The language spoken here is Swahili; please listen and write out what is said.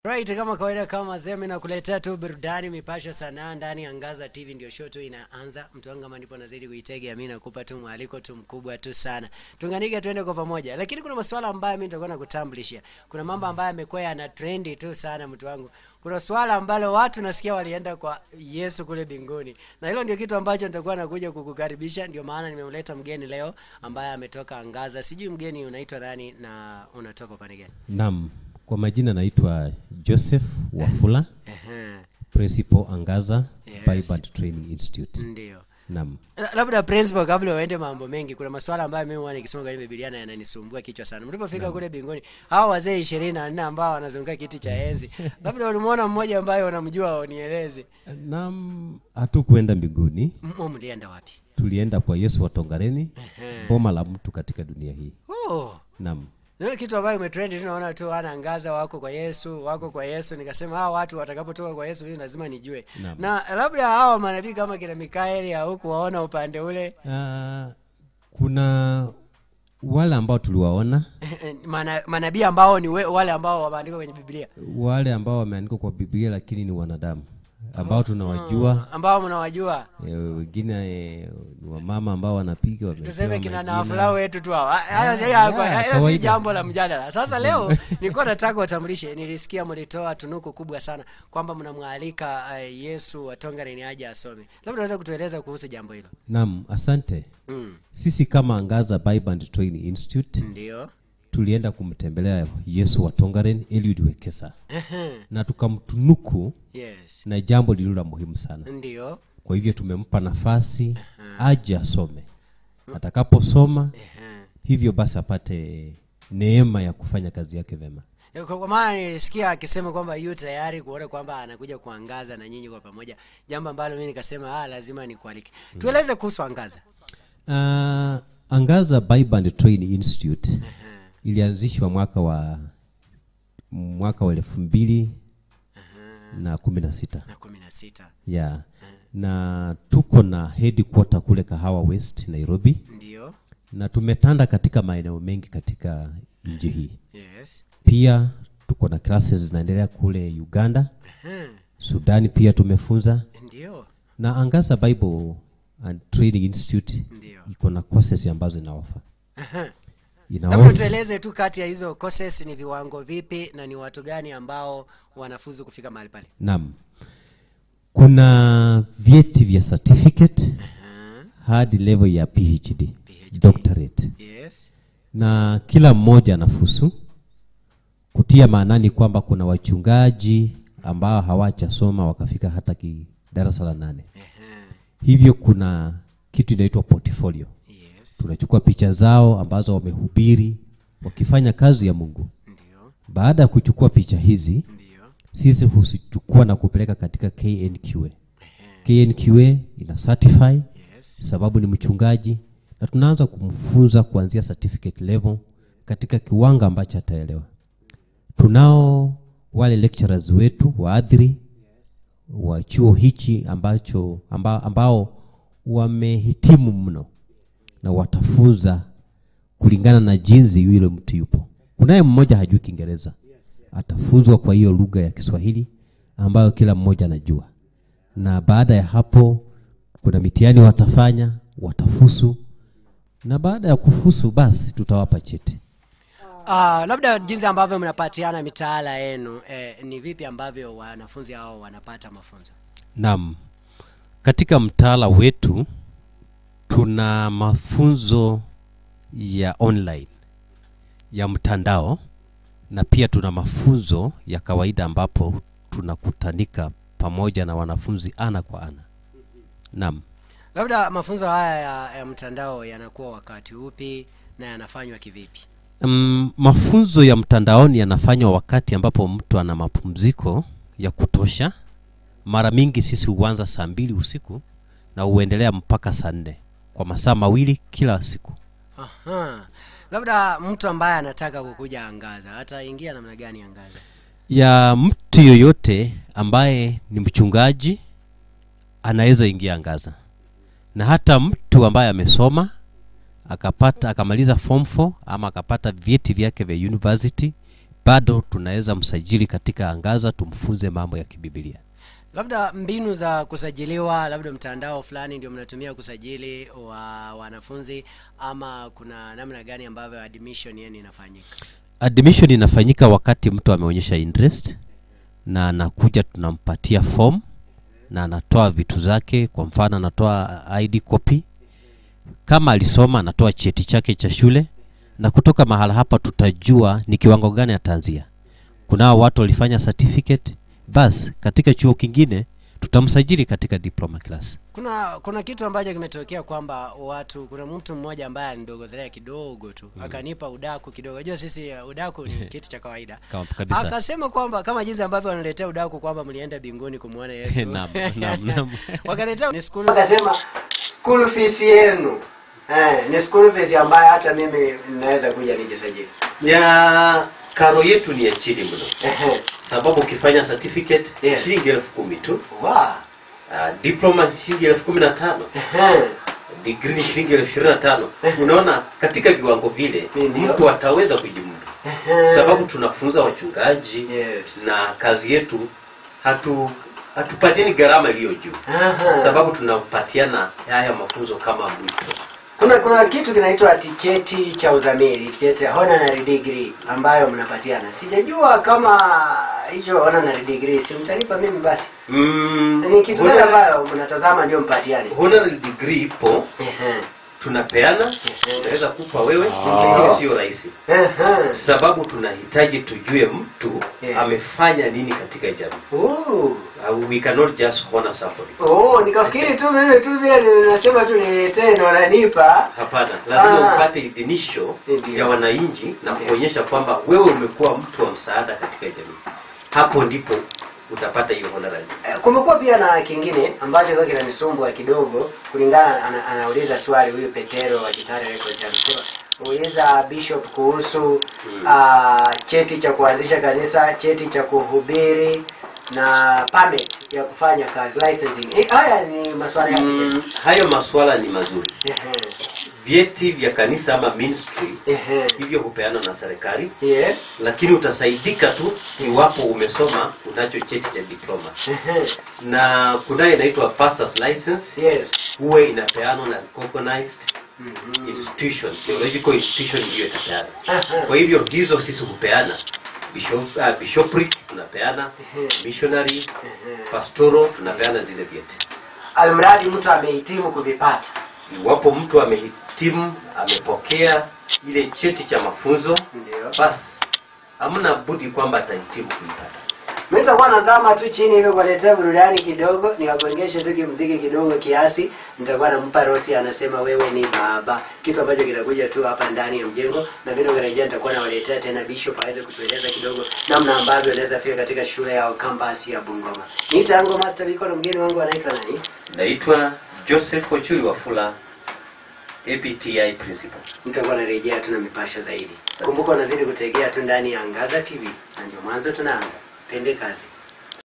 Right, kama kawaida kama zemi nakuletea tu burudani mipasho sanaa ndani ya Ngaza TV ndio show tu inaanza. Mtu wangu kama ndipo nazidi kuitega mimi nakupa tu mwaliko tu mkubwa tu sana. Tunganike tuende kwa pamoja. Lakini kuna masuala ambayo mimi nitakuwa nakutambulishia. Kuna mambo ambayo yamekuwa yana trendi tu sana mtu wangu. Kuna swala ambalo watu nasikia walienda kwa Yesu kule binguni. Na hilo ndio kitu ambacho nitakuwa nakuja kukukaribisha. Ndio maana nimemleta mgeni leo ambaye ametoka Ngaza. Sijui mgeni unaitwa nani na unatoka upande gani? Naam, kwa majina naitwa Joseph Wafula, Ehe. Principal Angaza Yes. Bible Training Institute. Ndio. Naam. La- labda principal kabla uende mambo mengi kuna maswala ambayo mimi huwa nikisoma kwenye Biblia na yananisumbua kichwa sana mlipofika kule binguni hawa wazee ishirini na nne ambao wanazunguka kiti cha enzi labda ulimuona mmoja ambaye unamjua unieleze Naam, hatukuenda mbinguni, M- mlienda wapi tulienda kwa Yesu wa Tongareni, Ehe. boma la mtu katika dunia hii. oh. Naam. Ndio kitu ambayo imetrendi tunaona tu anaangaza wako kwa Yesu wako kwa Yesu nikasema hawa watu watakapotoka kwa Yesu mimi lazima nijue Naam. na labda hawa manabii kama kina Mikaeli haukuwaona upande ule Ah, kuna wale ambao tuliwaona, Mana, manabii ambao ni we, wale ambao wameandikwa kwenye Biblia wale ambao wameandikwa kwa Biblia lakini ni wanadamu ambao tunawajua. Mm, ambao mnawajua Eh, wengine eh, ni wamama ambao wanapiga wamepewa tuseme kina majina. nafula wetu tu hawa. Hayo Ah, hayo- yeah, hayo si kawaida. jambo la mjadala. Sasa leo nilikuwa nataka utambulishe, nilisikia mlitoa tunuku kubwa sana kwamba mnamwalika uh, Yesu wa Tongaren aje asome. Labda unaweza kutueleza kuhusu jambo hilo? Naam, asante. Mm. Sisi kama Angaza Bible and Training Institute Ndio. tulienda kumtembelea Yesu wa Tongaren Eliud Wekesa Ehe. na tukamtunuku yes. na jambo lililo la muhimu sana. Ndio. Kwa hivyo tumempa nafasi Aha. aje asome. Atakaposoma Ehe. hivyo basi apate neema ya kufanya kazi yake vema. Eh, Kwa kwa maana nilisikia akisema kwamba yu tayari kuona kwamba anakuja kuangaza na nyinyi kwa pamoja, jambo ambalo mimi nikasema ah, lazima nikualike. Tueleze kuhusu angaza. Uh, Angaza Bible and Training Institute Ehe. ilianzishwa mwaka wa mwaka wa elfu mbili Ehe. na kumi na sita na kumi na sita yeah. na tuko na headquarter kule Kahawa West Nairobi, ndio na tumetanda katika maeneo mengi katika nchi hii. yes Pia tuko na classes zinaendelea kule Uganda, Ehe. Sudani pia tumefunza, ndio na Angaza Bible and Training Institute ndio iko na courses ambazo inaofa Ehe. labda inaofa tueleze tu kati ya hizo courses ni viwango vipi na ni watu gani ambao wanafuzu kufika mahali pale Naam, kuna vyeti vya certificate Ehe. hadi level ya PhD, PhD. doctorate, yes na kila mmoja anafusu kutia maanani kwamba kuna wachungaji ambao hawajasoma wakafika hata ki darasa la nane. Ehe. Hivyo kuna kitu inaitwa portfolio. yes Tunachukua picha zao ambazo wamehubiri wakifanya kazi ya Mungu. ndio Baada ya kuchukua picha hizi, ndio sisi huzichukua na kupeleka katika KNQA. Ehe. KNQA ina certify yes sababu ni mchungaji na tunaanza kumfunza kuanzia certificate level katika kiwango ambacho ataelewa. Tunao wale lecturers wetu waadhiri wa chuo hichi ambacho amba, ambao wamehitimu mno na watafunza kulingana na jinsi yule mtu yupo. Kunaye mmoja hajui Kiingereza, atafunzwa kwa hiyo lugha ya Kiswahili ambayo kila mmoja anajua, na baada ya hapo kuna mitihani watafanya, watafusu, na baada ya kufusu basi tutawapa cheti. Ah, labda jinsi ambavyo mnapatiana mitaala yenu eh, ni vipi ambavyo wanafunzi hao wanapata mafunzo Naam, katika mtaala wetu tuna mafunzo ya online ya mtandao na pia tuna mafunzo ya kawaida ambapo tunakutanika pamoja na wanafunzi ana kwa ana. Naam. labda mafunzo haya ya, ya mtandao yanakuwa wakati upi na yanafanywa kivipi Mm, mafunzo ya mtandaoni yanafanywa wakati ambapo mtu ana mapumziko ya kutosha. Mara mingi sisi huanza saa mbili usiku na huendelea mpaka saa nne kwa masaa mawili kila siku. Aha. labda mtu ambaye anataka kukuja angaza ataingia namna gani angaza Ya mtu yoyote ambaye ni mchungaji anaweza ingia Angaza, na hata mtu ambaye amesoma akapata akamaliza form 4 ama akapata vyeti vyake vya university bado tunaweza msajili katika angaza tumfunze mambo ya kibibilia labda mbinu za kusajiliwa labda mtandao fulani ndio mnatumia kusajili wa wanafunzi ama kuna namna gani ambavyo admission yani inafanyika admission inafanyika wakati mtu ameonyesha interest na anakuja tunampatia form na anatoa vitu zake kwa mfano anatoa id copy kama alisoma anatoa cheti chake cha shule na kutoka mahala hapa tutajua ni kiwango gani ataanzia kunao watu walifanya certificate basi katika chuo kingine tutamsajili katika diploma class kuna kuna kitu ambacho kimetokea kwamba watu kuna mtu mmoja ambaye alinidogozea kidogo tu Mm. akanipa udaku kidogo unajua sisi uh, udaku ni kitu cha kawaida Kama- kabisa akasema kwamba kama jinsi ambavyo wanaletea udaku kwamba mlienda binguni kumwona yesu Naam, naam, naam. wakaletea ni school akasema school fees yenu eh, ni school fees ambayo hata mimi naweza kuja nijisajili ya karo yetu ni ya chini mno Ehe. sababu ukifanya certificate Yes. shilingi elfu kumi tu Wa. uh, diploma shilingi elfu kumi na tano Ehe. degree ni shilingi elfu ishirini na tano unaona katika viwango vile Ndio. mtu ataweza kujimudu Ehe. sababu tunafunza wachungaji Yes. na kazi yetu hatu hatupatiani gharama iliyo juu Aha. sababu tunapatiana haya mafunzo kama mwito kuna kuna kitu kinaitwa ati cheti cha uzamili cheti honorary degree ambayo mnapatiana sijajua kama hicho honorary degree si mtanipa mimi basi mm, ni kitu gani honorary- ambayo mnatazama ndio mpatiane honorary degree ipo Ehe. tunapeana Ehe. tunaweza kupa wewe Ah. lakini sio rahisi Ehe. sababu tunahitaji tujue mtu Yeah. amefanya nini katika jamii Oh. uh, we cannot just honor somebody Oh, nikafikiri tu mimi tu vile ninasema tu niletee ndo wananipa hapana lazima Ah. upate idhinisho Ndio. ya wananchi na Ndio. kuonyesha kwamba wewe umekuwa mtu wa msaada katika jamii hapo ndipo utapata hiyo honorary Eh, kumekuwa pia na kingine ambacho kwa kinanisumbua kidogo kulingana ana, anauliza swali huyu petero wa Gitare Records anasema uliza bishop kuhusu Mm. ah, cheti cha kuanzisha kanisa cheti cha kuhubiri na permit ya kufanya kazi licensing eh, haya ni maswala ya mm, hayo maswala ni mazuri ehe vyeti vya kanisa ama ministry ehe hivyo hupeanwa na serikali yes lakini utasaidika tu iwapo umesoma unacho cheti cha diploma ehe na kunayo inaitwa pastors license yes huwa inapeanwa na recognized Mhm. institution theological institution ndiyo itapeana Aha. kwa hivyo hizo sisi hupeana bishop, uh, bishopric tunapeana Ehe. missionary Ehe. pastoro tunapeana zile vyeti almradi mtu amehitimu kuvipata iwapo mtu amehitimu amepokea ile cheti cha mafunzo ndio basi hamna budi kwamba atahitimu kuipata Mimi nitakuwa nazama tu chini hivyo kuletea burudani kidogo, nikakuongesha tu kimziki kidogo kiasi. Nitakuwa nampa Rosi, anasema wewe ni baba, kitu ambacho kinakuja tu hapa ndani ya mjengo, na vile ukirejea nitakuwa nawaletea tena Bishop aweze kutueleza kidogo namna ambavyo anaweza fika katika shule ya campus ya Bungoma. Niita yangu Master Biko na mgeni wangu anaitwa nani? naitwa joseph ochuri wafula apti principal Nitakuwa narejea tu na mipasho zaidi. Kumbuka unazidi kutegea tu ndani ya Angaza TV, na ndio mwanzo tunaanza. Tende kazi.